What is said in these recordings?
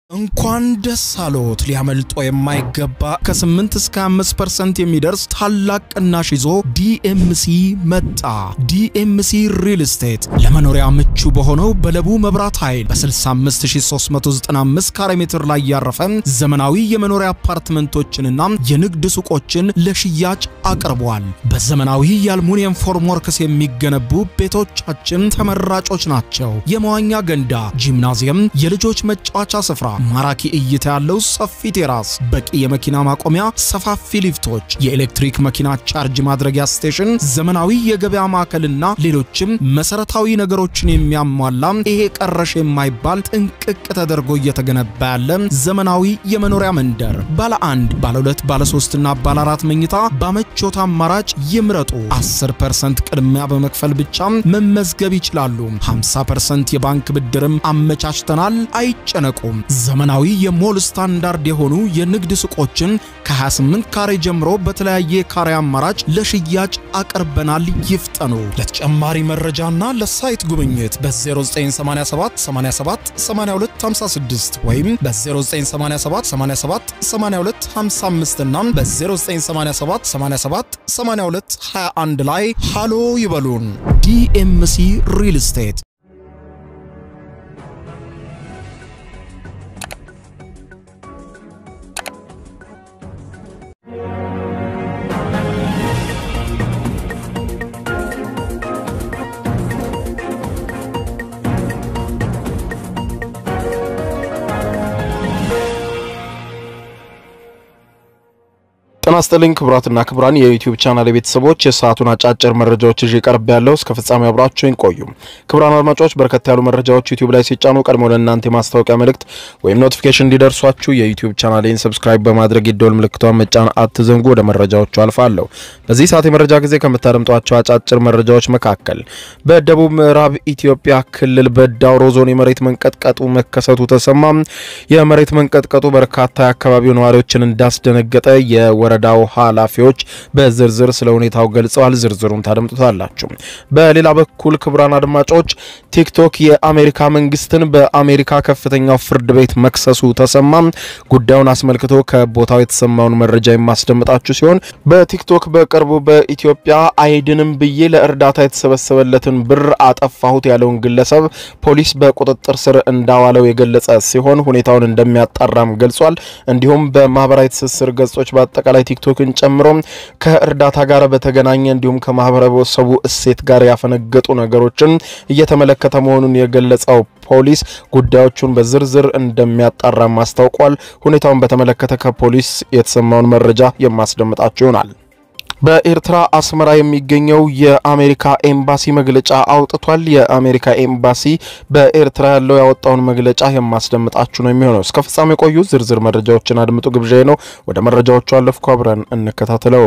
እንኳን ደስ አሎት! ሊያመልጦ የማይገባ ከ8 እስከ 5% የሚደርስ ታላቅ ቅናሽ ይዞ ዲኤምሲ መጣ። ዲኤምሲ ሪል ስቴት ለመኖሪያ ምቹ በሆነው በለቡ መብራት ኃይል በ65395 ካሬ ሜትር ላይ ያረፈ ዘመናዊ የመኖሪያ አፓርትመንቶችንና የንግድ ሱቆችን ለሽያጭ አቅርቧል። በዘመናዊ የአልሙኒየም ፎርምወርክስ የሚገነቡ ቤቶቻችን ተመራጮች ናቸው። የመዋኛ ገንዳ፣ ጂምናዚየም፣ የልጆች መጫወቻ ስፍራ ማራኪ እይታ ያለው ሰፊ ቴራስ፣ በቂ የመኪና ማቆሚያ፣ ሰፋፊ ሊፍቶች፣ የኤሌክትሪክ መኪና ቻርጅ ማድረጊያ ስቴሽን፣ ዘመናዊ የገበያ ማዕከልና ሌሎችም መሰረታዊ ነገሮችን የሚያሟላ ይሄ ቀረሽ የማይባል ጥንቅቅ ተደርጎ እየተገነባ ያለ ዘመናዊ የመኖሪያ መንደር ባለ አንድ፣ ባለ ሁለት፣ ባለ ሶስትና ባለ አራት መኝታ በምቾት አማራጭ ይምረጡ። 10% ቅድሚያ በመክፈል ብቻ መመዝገብ ይችላሉ። 50% የባንክ ብድርም አመቻችተናል። አይጨነቁም። ዘመናዊ የሞል ስታንዳርድ የሆኑ የንግድ ሱቆችን ከ28 ካሬ ጀምሮ በተለያየ ካሬ አማራጭ ለሽያጭ አቅርበናል። ይፍጠኑ። ለተጨማሪ መረጃና ለሳይት ጉብኝት በ0987 87 8256 ወይም በ0987 87 82 55 እና በ0987 87 82 21 ላይ ሃሎ ይበሉን። ዲኤምሲ ሪል ስቴት ጤና ይስጥልኝ ክቡራትና ክቡራን የዩቲዩብ ቻናል ቤተሰቦች የሰዓቱን አጫጭር መረጃዎች ይዤ ቀርብ ያለው እስከ ፍጻሜ አብራችሁኝ ቆዩ። ክቡራን አድማጮች በርከት ያሉ መረጃዎች ዩቲዩብ ላይ ሲጫኑ ቀድሞ ለእናንተ የማስታወቂያ መልእክት ወይም ኖቲፊኬሽን እንዲደርሷችሁ የዩቲዩብ ቻናሌን ሰብስክራይብ በማድረግ የደወል ምልክቷን መጫን አትዘንጉ። ወደ መረጃዎቹ አልፋለሁ። በዚህ ሰዓት የመረጃ ጊዜ ከምታደምጧቸው አጫጭር መረጃዎች መካከል በደቡብ ምዕራብ ኢትዮጵያ ክልል በዳውሮ ዞን የመሬት መንቀጥቀጡ መከሰቱ ተሰማ። የመሬት መንቀጥቀጡ በርካታ የአካባቢው ነዋሪዎችን እንዳስደነገጠ የወረ ዳው ኃላፊዎች በዝርዝር ስለ ሁኔታው ገልጸዋል። ዝርዝሩን ታደምጡታላችሁ። በሌላ በኩል ክቡራን አድማጮች ቲክቶክ የአሜሪካ መንግስትን በአሜሪካ ከፍተኛው ፍርድ ቤት መክሰሱ ተሰማ። ጉዳዩን አስመልክቶ ከቦታው የተሰማውን መረጃ የማስደምጣችሁ ሲሆን በቲክቶክ በቅርቡ በኢትዮጵያ አይድንም ብዬ ለእርዳታ የተሰበሰበለትን ብር አጠፋሁት ያለውን ግለሰብ ፖሊስ በቁጥጥር ስር እንዳዋለው የገለጸ ሲሆን ሁኔታውን እንደሚያጣራም ገልጿል። እንዲሁም በማህበራዊ ትስስር ገጾች በአጠቃላይ ቲክቶክን ጨምሮ ከእርዳታ ጋር በተገናኘ እንዲሁም ከማህበረሰቡ እሴት ጋር ያፈነገጡ ነገሮችን እየተመለከተ መሆኑን የገለጸው ፖሊስ ጉዳዮቹን በዝርዝር እንደሚያጣራም አስታውቋል። ሁኔታውን በተመለከተ ከፖሊስ የተሰማውን መረጃ የማስደምጣችሁ ይሆናል። በኤርትራ አስመራ የሚገኘው የአሜሪካ ኤምባሲ መግለጫ አውጥቷል። የአሜሪካ ኤምባሲ በኤርትራ ያለው ያወጣውን መግለጫ የማስደምጣችሁ ነው የሚሆነው። እስከ ፍጻሜ ቆዩ። ዝርዝር መረጃዎችን አድምጡ ግብዣ ነው። ወደ መረጃዎቹ አለፍኩ። አብረን እንከታተለው።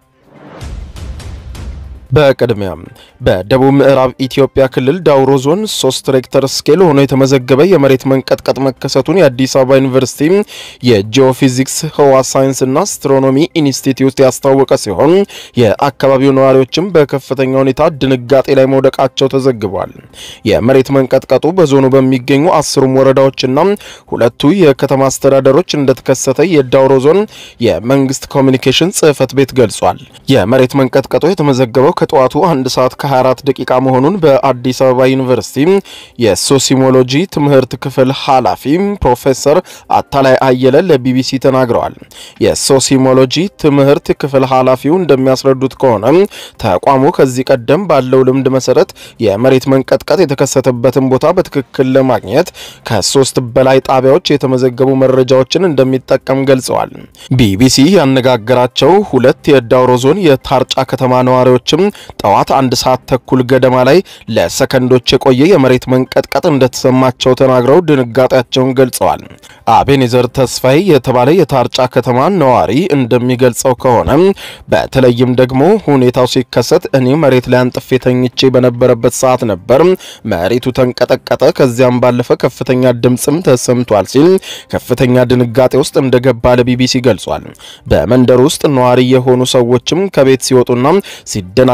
በቅድሚያ በደቡብ ምዕራብ ኢትዮጵያ ክልል ዳውሮ ዞን ሶስት ሬክተር ስኬል ሆኖ የተመዘገበ የመሬት መንቀጥቀጥ መከሰቱን የአዲስ አበባ ዩኒቨርሲቲ የጂኦፊዚክስ ህዋ ሳይንስና አስትሮኖሚ ኢንስቲትዩት ያስታወቀ ሲሆን የአካባቢው ነዋሪዎችም በከፍተኛ ሁኔታ ድንጋጤ ላይ መውደቃቸው ተዘግቧል። የመሬት መንቀጥቀጡ በዞኑ በሚገኙ አስሩም ወረዳዎችና ሁለቱ የከተማ አስተዳደሮች እንደተከሰተ የዳውሮ ዞን የመንግስት ኮሚኒኬሽን ጽህፈት ቤት ገልጿል። የመሬት መንቀጥቀጡ የተመዘገበው ከጠዋቱ አንድ ሰዓት ከ24 ደቂቃ መሆኑን በአዲስ አበባ ዩኒቨርሲቲ የሶሲሞሎጂ ትምህርት ክፍል ኃላፊ ፕሮፌሰር አታላይ አየለ ለቢቢሲ ተናግረዋል። የሶሲሞሎጂ ትምህርት ክፍል ኃላፊው እንደሚያስረዱት ከሆነ ተቋሙ ከዚህ ቀደም ባለው ልምድ መሰረት የመሬት መንቀጥቀጥ የተከሰተበትን ቦታ በትክክል ለማግኘት ከሶስት በላይ ጣቢያዎች የተመዘገቡ መረጃዎችን እንደሚጠቀም ገልጸዋል። ቢቢሲ ያነጋገራቸው ሁለት የዳውሮ ዞን የታርጫ ከተማ ነዋሪዎችም ጠዋት አንድ ሰዓት ተኩል ገደማ ላይ ለሰከንዶች የቆየ የመሬት መንቀጥቀጥ እንደተሰማቸው ተናግረው ድንጋጤያቸውን ገልጸዋል። አቤኔዘር ተስፋዬ የተባለ የታርጫ ከተማ ነዋሪ እንደሚገልጸው ከሆነ በተለይም ደግሞ ሁኔታው ሲከሰት እኔ መሬት ላይ አንጥፌ ተኝቼ በነበረበት ሰዓት ነበር። መሬቱ ተንቀጠቀጠ። ከዚያም ባለፈ ከፍተኛ ድምፅም ተሰምቷል ሲል ከፍተኛ ድንጋጤ ውስጥ እንደገባ ለቢቢሲ ገልጿል። በመንደር ውስጥ ነዋሪ የሆኑ ሰዎችም ከቤት ሲወጡና ሲደና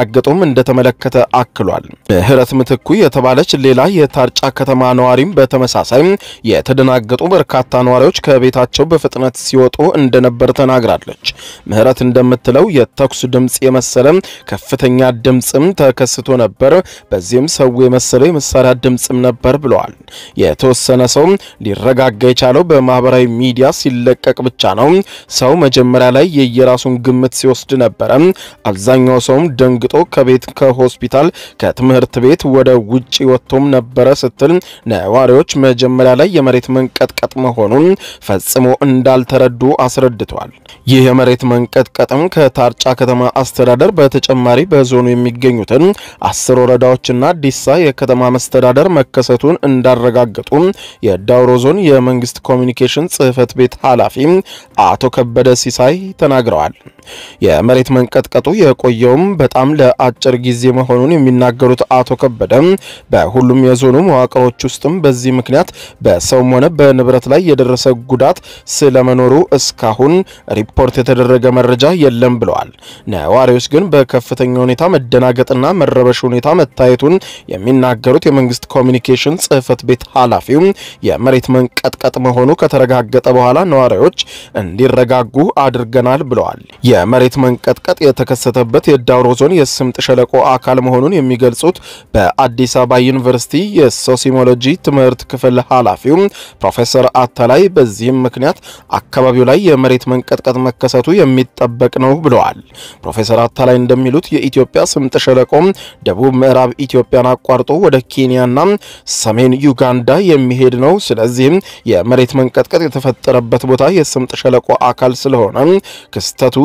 ሲደናገጡም እንደተመለከተ አክሏል። ምህረት ምትኩ የተባለች ሌላ የታርጫ ከተማ ነዋሪም በተመሳሳይ የተደናገጡ በርካታ ነዋሪዎች ከቤታቸው በፍጥነት ሲወጡ እንደነበር ተናግራለች። ምህረት እንደምትለው የተኩስ ድምፅ የመሰለ ከፍተኛ ድምፅም ተከስቶ ነበር። በዚህም ሰው የመሰለው የመሳሪያ ድምፅም ነበር ብለዋል። የተወሰነ ሰው ሊረጋጋ የቻለው በማህበራዊ ሚዲያ ሲለቀቅ ብቻ ነው። ሰው መጀመሪያ ላይ የየራሱን ግምት ሲወስድ ነበረ። አብዛኛው ሰውም ደንግጦ ከቤት ከሆስፒታል፣ ከትምህርት ቤት ወደ ውጭ ወጥቶም ነበረ ስትል ነዋሪዎች መጀመሪያ ላይ የመሬት መንቀጥቀጥ መሆኑን ፈጽሞ እንዳልተረዱ አስረድተዋል። ይህ የመሬት መንቀጥቀጥም ከታርጫ ከተማ አስተዳደር በተጨማሪ በዞኑ የሚገኙትን አስር ወረዳዎችና ዲሳ የከተማ መስተዳደር መከሰቱን እንዳረጋገጡ የዳውሮ ዞን የመንግስት ኮሚኒኬሽን ጽህፈት ቤት ኃላፊ አቶ ከበደ ሲሳይ ተናግረዋል። የመሬት መንቀጥቀጡ የቆየውም በጣም ለአጭር ጊዜ መሆኑን የሚናገሩት አቶ ከበደ በሁሉም የዞኑ መዋቅሮች ውስጥም በዚህ ምክንያት በሰውም ሆነ በንብረት ላይ የደረሰ ጉዳት ስለመኖሩ እስካሁን ሪፖርት የተደረገ መረጃ የለም ብለዋል። ነዋሪዎች ግን በከፍተኛ ሁኔታ መደናገጥና መረበሽ ሁኔታ መታየቱን የሚናገሩት የመንግስት ኮሚኒኬሽን ጽህፈት ቤት ኃላፊው የመሬት መንቀጥቀጥ መሆኑ ከተረጋገጠ በኋላ ነዋሪዎች እንዲረጋጉ አድርገናል ብለዋል። የመሬት መንቀጥቀጥ የተከሰተበት የዳውሮ ዞን የስምጥ ሸለቆ አካል መሆኑን የሚገልጹት በአዲስ አበባ ዩኒቨርሲቲ የሶሲሞሎጂ ትምህርት ክፍል ኃላፊው ፕሮፌሰር አታላይ በዚህም ምክንያት አካባቢው ላይ የመሬት መንቀጥቀጥ መከሰቱ የሚጠበቅ ነው ብለዋል። ፕሮፌሰር አታላይ እንደሚሉት የኢትዮጵያ ስምጥ ሸለቆ ደቡብ ምዕራብ ኢትዮጵያን አቋርጦ ወደ ኬንያና ሰሜን ዩጋንዳ የሚሄድ ነው። ስለዚህም የመሬት መንቀጥቀጥ የተፈጠረበት ቦታ የስምጥ ሸለቆ አካል ስለሆነ ክስተቱ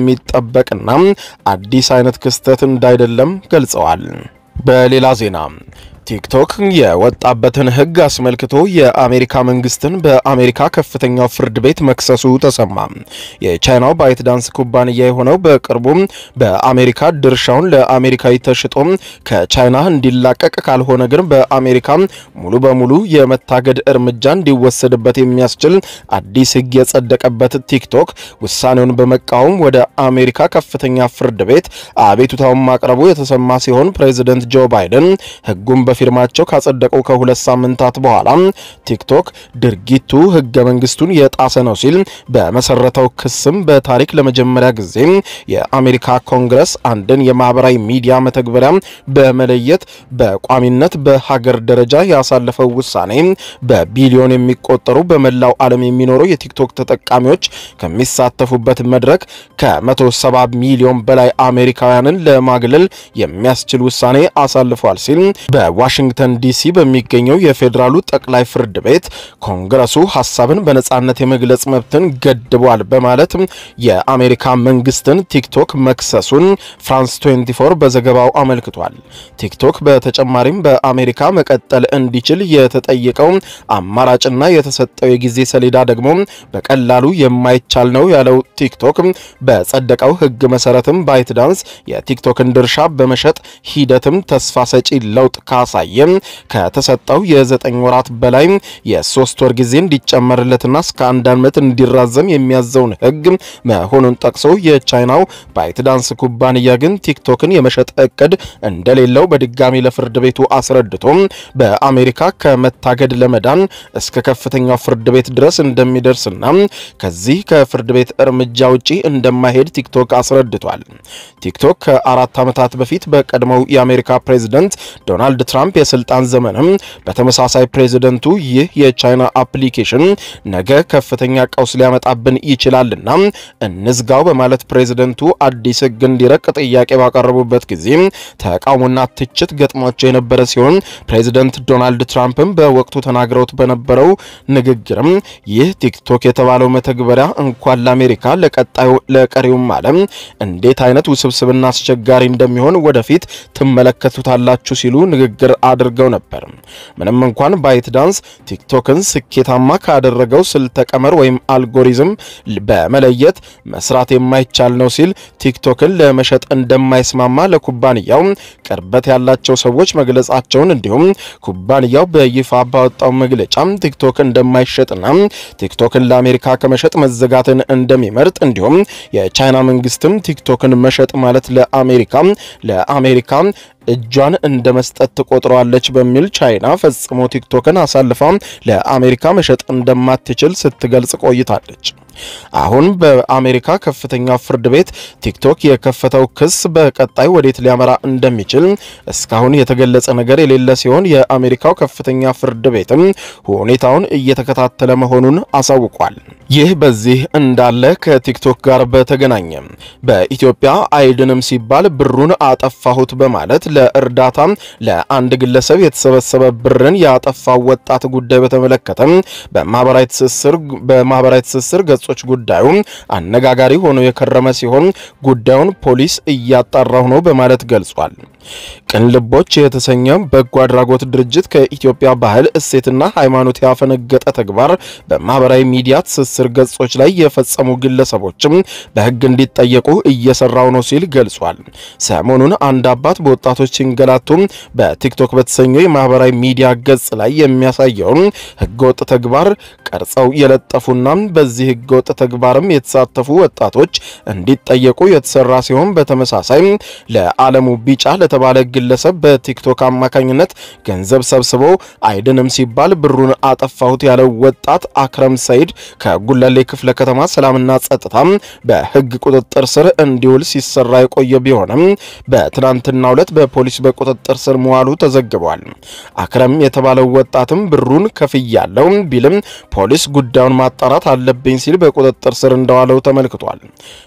የሚጠበቅና አዲስ አይነት ክስተት እንዳይደለም ገልጸዋል። በሌላ ዜና ቲክቶክ የወጣበትን ሕግ አስመልክቶ የአሜሪካ መንግስትን በአሜሪካ ከፍተኛው ፍርድ ቤት መክሰሱ ተሰማ። የቻይናው ባይት ዳንስ ኩባንያ የሆነው በቅርቡ በአሜሪካ ድርሻውን ለአሜሪካዊ ተሽጦ ከቻይና እንዲላቀቅ ካልሆነ ግን በአሜሪካ ሙሉ በሙሉ የመታገድ እርምጃ እንዲወሰድበት የሚያስችል አዲስ ሕግ የጸደቀበት ቲክቶክ ውሳኔውን በመቃወም ወደ አሜሪካ ከፍተኛ ፍርድ ቤት አቤቱታውን ማቅረቡ የተሰማ ሲሆን ፕሬዚደንት ጆ ባይደን ሕጉን በፊርማቸው ካጸደቁ ከሁለት ሳምንታት በኋላ ቲክቶክ ድርጊቱ ህገ መንግስቱን የጣሰ ነው ሲል በመሰረተው ክስም በታሪክ ለመጀመሪያ ጊዜ የአሜሪካ ኮንግረስ አንድን የማህበራዊ ሚዲያ መተግበሪያ በመለየት በቋሚነት በሀገር ደረጃ ያሳለፈው ውሳኔ በቢሊዮን የሚቆጠሩ በመላው ዓለም የሚኖሩ የቲክቶክ ተጠቃሚዎች ከሚሳተፉበት መድረክ ከ170 ሚሊዮን በላይ አሜሪካውያንን ለማግለል የሚያስችል ውሳኔ አሳልፏል ሲል በዋሽንግተን ዲሲ በሚገኘው የፌዴራሉ ጠቅላይ ፍርድ ቤት ኮንግረሱ ሀሳብን በነጻነት የመግለጽ መብትን ገድቧል በማለት የአሜሪካ መንግስትን ቲክቶክ መክሰሱን ፍራንስ 24 በዘገባው አመልክቷል። ቲክቶክ በተጨማሪም በአሜሪካ መቀጠል እንዲችል የተጠየቀው አማራጭና የተሰጠው የጊዜ ሰሌዳ ደግሞ በቀላሉ የማይቻል ነው ያለው ቲክቶክ በጸደቀው ህግ መሰረትም ባይት ዳንስ የቲክቶክን ድርሻ በመሸጥ ሂደትም ተስፋ ሰጪ ለውጥ ካሳየም ከተሰጠው የዘጠኝ ወራት በላይ የሶስት ወር ጊዜ እንዲጨመርለትና እስከ አንድ ዓመት እንዲራዘም የሚያዘውን ህግ መሆኑን ጠቅሶ የቻይናው ባይት ዳንስ ኩባንያ ግን ቲክቶክን የመሸጥ እቅድ እንደሌለው በድጋሚ ለፍርድ ቤቱ አስረድቶ በአሜሪካ ከመታገድ ለመዳን እስከ ከፍተኛው ፍርድ ቤት ድረስ እንደሚደርስና ከዚህ ከፍርድ ቤት እርምጃ ውጪ እንደማይሄድ ቲክቶክ አስረድቷል። ቲክቶክ ከአራት ዓመታት በፊት በቀድሞው የአሜሪካ ፕሬዝደንት ዶናልድ ትራምፕ የስልጣን ዘመንም በተመሳሳይ ፕሬዝደንቱ ይህ የቻይና አፕሊኬሽን ነገ ከፍተኛ ቀውስ ሊያመጣብን ይችላልና እንዝጋው በማለት ፕሬዝደንቱ አዲስ ህግ እንዲረቅ ጥያቄ ባቀረቡበት ጊዜ ተቃውሞና ትችት ገጥሟቸው የነበረ ሲሆን ፕሬዝደንት ዶናልድ ትራምፕም በወቅቱ ተናግረውት በነበረው ንግግርም ይህ ቲክቶክ የተባለው መተግበሪያ እንኳን ለአሜሪካ ለቀጣዩ ለቀሪውም ዓለም እንዴት አይነት ውስብስብና አስቸጋሪ እንደሚሆን ወደፊት ትመለከቱታላችሁ ሲሉ ንግግር አድርገው ነበር። ምንም እንኳን ባይት ዳንስ ቲክቶክን ስኬታማ ካደረገው ስልተ ቀመር ወይም አልጎሪዝም በመለየት መስራት የማይቻል ነው ሲል ቲክቶክን ለመሸጥ እንደማይስማማ ለኩባንያው ቅርበት ያላቸው ሰዎች መግለጻቸውን እንዲሁም ኩባንያው በይፋ ባወጣው መግለጫ ቲክቶክ እንደማይሸጥና ቲክቶክን ለአሜሪካ ከመሸጥ መዘጋትን እንደሚመርጥ እንዲሁም የቻይና መንግስትም ቲክቶክን መሸጥ ማለት ለአሜሪካ ለአሜሪካ እጇን እንደ መስጠት ትቆጥረዋለች በሚል ቻይና ፈጽሞ ቲክቶክን አሳልፋ ለአሜሪካ መሸጥ እንደማትችል ስትገልጽ ቆይታለች። አሁን በአሜሪካ ከፍተኛ ፍርድ ቤት ቲክቶክ የከፈተው ክስ በቀጣይ ወዴት ሊያመራ እንደሚችል እስካሁን የተገለጸ ነገር የሌለ ሲሆን የአሜሪካው ከፍተኛ ፍርድ ቤትም ሁኔታውን እየተከታተለ መሆኑን አሳውቋል። ይህ በዚህ እንዳለ ከቲክቶክ ጋር በተገናኘ በኢትዮጵያ አይድንም ሲባል ብሩን አጠፋሁት በማለት ለእርዳታ ለአንድ ግለሰብ የተሰበሰበ ብርን ያጠፋው ወጣት ጉዳይ በተመለከተ በማህበራዊ ትስስር በማህበራዊ ትስስር ገጾች ጉዳዩ አነጋጋሪ ሆኖ የከረመ ሲሆን ጉዳዩን ፖሊስ እያጣራሁ ነው በማለት ገልጿል። ቅን ልቦች የተሰኘ በጎ አድራጎት ድርጅት ከኢትዮጵያ ባህል እሴትና ሃይማኖት ያፈነገጠ ተግባር በማህበራዊ ሚዲያ ትስስር ገጾች ላይ የፈጸሙ ግለሰቦችም በሕግ እንዲጠየቁ እየሰራው ነው ሲል ገልጿል። ሰሞኑን አንድ አባት በወጣቶች ሲንገላቱ በቲክቶክ በተሰኘው የማህበራዊ ሚዲያ ገጽ ላይ የሚያሳየውን ሕገወጥ ተግባር ቀርጸው የለጠፉና በዚህ ሕገወጥ ተግባርም የተሳተፉ ወጣቶች እንዲጠየቁ የተሰራ ሲሆን በተመሳሳይ ለዓለሙ ቢጫ ለተባለ ግለሰብ በቲክቶክ አማካኝነት ገንዘብ ሰብስቦ አይድንም ሲባል ብሩን አጠፋሁት ያለው ወጣት አክረም ሰይድ ከጉለሌ ክፍለ ከተማ ሰላምና ጸጥታ በህግ ቁጥጥር ስር እንዲውል ሲሰራ የቆየ ቢሆንም በትናንትናው ዕለት በፖሊስ በቁጥጥር ስር መዋሉ ተዘግቧል። አክረም የተባለው ወጣትም ብሩን ከፍያለው ቢልም ፖሊስ ጉዳዩን ማጣራት አለብኝ ሲል በቁጥጥር ስር እንደዋለው ተመልክቷል።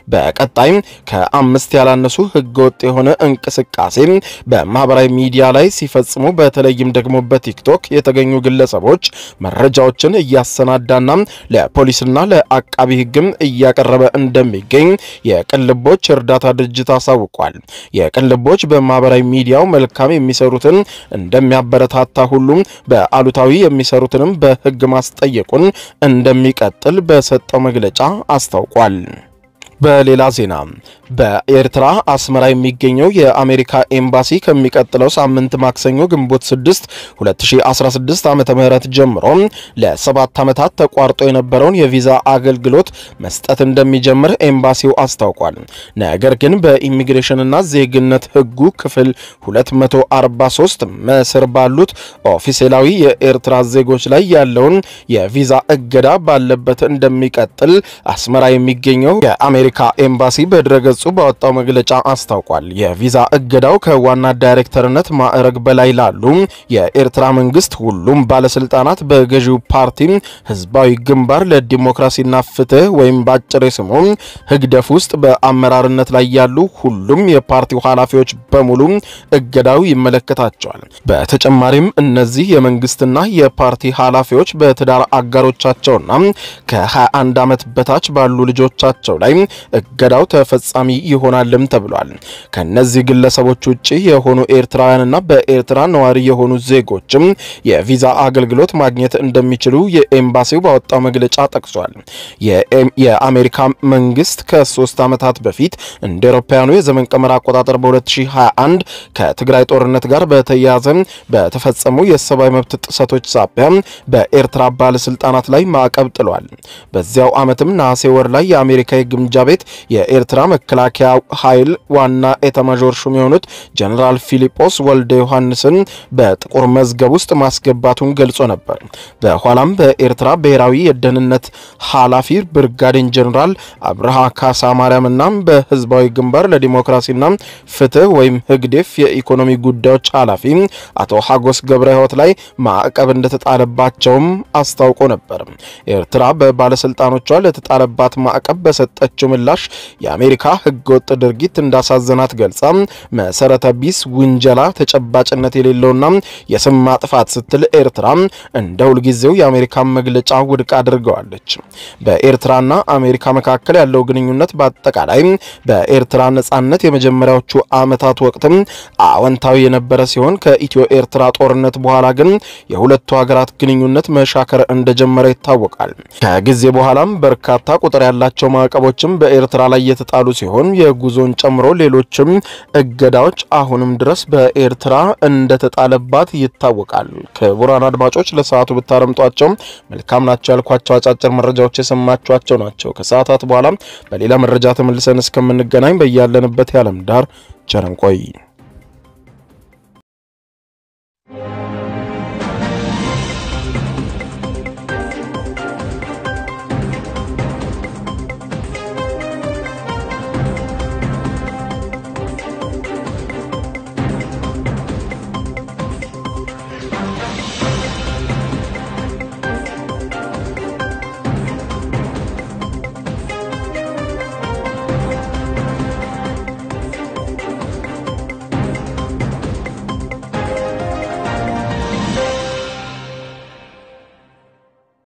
በቀጣይ ከአምስት ያላነሱ ህገወጥ የሆነ እንቅስቃሴ በማህበራዊ ሚዲያ ላይ ሲፈጽሙ በተለይም ደግሞ በቲክቶክ የተገኙ ግለሰቦች መረጃዎችን እያሰናዳና ለፖሊስና ለአቃቢ ህግም እያቀረበ እንደሚገኝ የቅልቦች እርዳታ ድርጅት አሳውቋል። የቅልቦች በማህበራዊ ሚዲያው መልካም የሚሰሩትን እንደሚያበረታታ ሁሉም በአሉታዊ የሚሰሩትንም በህግ ማስጠየቁን እንደሚቀጥል በሰጠው መግለጫ አስታውቋል። በሌላ ዜና በኤርትራ አስመራ የሚገኘው የአሜሪካ ኤምባሲ ከሚቀጥለው ሳምንት ማክሰኞ ግንቦት 6 2016 ዓመተ ምህረት ጀምሮ ለሰባት ዓመታት ተቋርጦ የነበረውን የቪዛ አገልግሎት መስጠት እንደሚጀምር ኤምባሲው አስታውቋል። ነገር ግን በኢሚግሬሽንና ዜግነት ህጉ ክፍል 243 መስር ባሉት ኦፊሴላዊ የኤርትራ ዜጎች ላይ ያለውን የቪዛ እገዳ ባለበት እንደሚቀጥል አስመራ የሚገኘው የአሜሪካ ኤምባሲ በድረገጹ ባወጣው መግለጫ አስታውቋል። የቪዛ እገዳው ከዋና ዳይሬክተርነት ማዕረግ በላይ ላሉ የኤርትራ መንግስት ሁሉም ባለስልጣናት በገዢው ፓርቲ ህዝባዊ ግንባር ለዲሞክራሲና ፍትህ ወይም ባጭር ስሙ ህግደፍ ውስጥ በአመራርነት ላይ ያሉ ሁሉም የፓርቲው ኃላፊዎች በሙሉ እገዳው ይመለከታቸዋል። በተጨማሪም እነዚህ የመንግስትና የፓርቲ ኃላፊዎች በትዳር አጋሮቻቸውና ከ21 ዓመት በታች ባሉ ልጆቻቸው ላይ እገዳው ተፈጻሚ ይሆናልም ተብሏል። ከነዚህ ግለሰቦች ውጭ የሆኑ ኤርትራውያንና በኤርትራ ነዋሪ የሆኑ ዜጎችም የቪዛ አገልግሎት ማግኘት እንደሚችሉ የኤምባሲው ባወጣው መግለጫ ጠቅሷል። የአሜሪካ መንግስት ከሶስት ዓመታት በፊት እንደ አውሮፓውያኑ የዘመን ቀመር አቆጣጠር በ2021 ከትግራይ ጦርነት ጋር በተያያዘ በተፈጸሙ የሰብአዊ መብት ጥሰቶች ሳቢያ በኤርትራ ባለስልጣናት ላይ ማዕቀብ ጥሏል። በዚያው ዓመትም ነሐሴ ወር ላይ የአሜሪካ የግምጃ ቤት የኤርትራ መከላከያ ኃይል ዋና ኤታማዦር ሹም የሆኑት ጀኔራል ፊሊጶስ ወልደ ዮሐንስን በጥቁር መዝገብ ውስጥ ማስገባቱን ገልጾ ነበር። በኋላም በኤርትራ ብሔራዊ የደህንነት ኃላፊ ብርጋዴን ጀኔራል አብርሃ ካሳ ማርያምና በህዝባዊ ግንባር ለዲሞክራሲና ፍትህ ወይም ህግዴፍ የኢኮኖሚ ጉዳዮች ኃላፊ አቶ ሀጎስ ገብረ ህይወት ላይ ማዕቀብ እንደተጣለባቸውም አስታውቆ ነበር። ኤርትራ በባለስልጣኖቿ ለተጣለባት ማዕቀብ በሰጠችው ምላሽ የአሜሪካ ህገወጥ ድርጊት እንዳሳዘናት ገልጻ መሰረተ ቢስ ውንጀላ፣ ተጨባጭነት የሌለውና የስም ማጥፋት ስትል ኤርትራ እንደ ሁልጊዜው የአሜሪካን መግለጫ ውድቅ አድርገዋለች። በኤርትራና አሜሪካ መካከል ያለው ግንኙነት በአጠቃላይ በኤርትራ ነጻነት የመጀመሪያዎቹ ዓመታት ወቅትም አዎንታዊ የነበረ ሲሆን ከኢትዮ ኤርትራ ጦርነት በኋላ ግን የሁለቱ ሀገራት ግንኙነት መሻከር እንደጀመረ ይታወቃል። ከጊዜ በኋላም በርካታ ቁጥር ያላቸው ማዕቀቦችም በኤርትራ ላይ የተጣሉ ሲሆን የጉዞን ጨምሮ ሌሎችም እገዳዎች አሁንም ድረስ በኤርትራ እንደተጣለባት ይታወቃል። ክቡራን አድማጮች ለሰዓቱ ብታረምጧቸው መልካም ናቸው ያልኳቸው አጫጭር መረጃዎች የሰማችኋቸው ናቸው። ከሰዓታት በኋላ በሌላ መረጃ ተመልሰን እስከምንገናኝ በያለንበት የዓለም ዳር ቸር እንቆይ።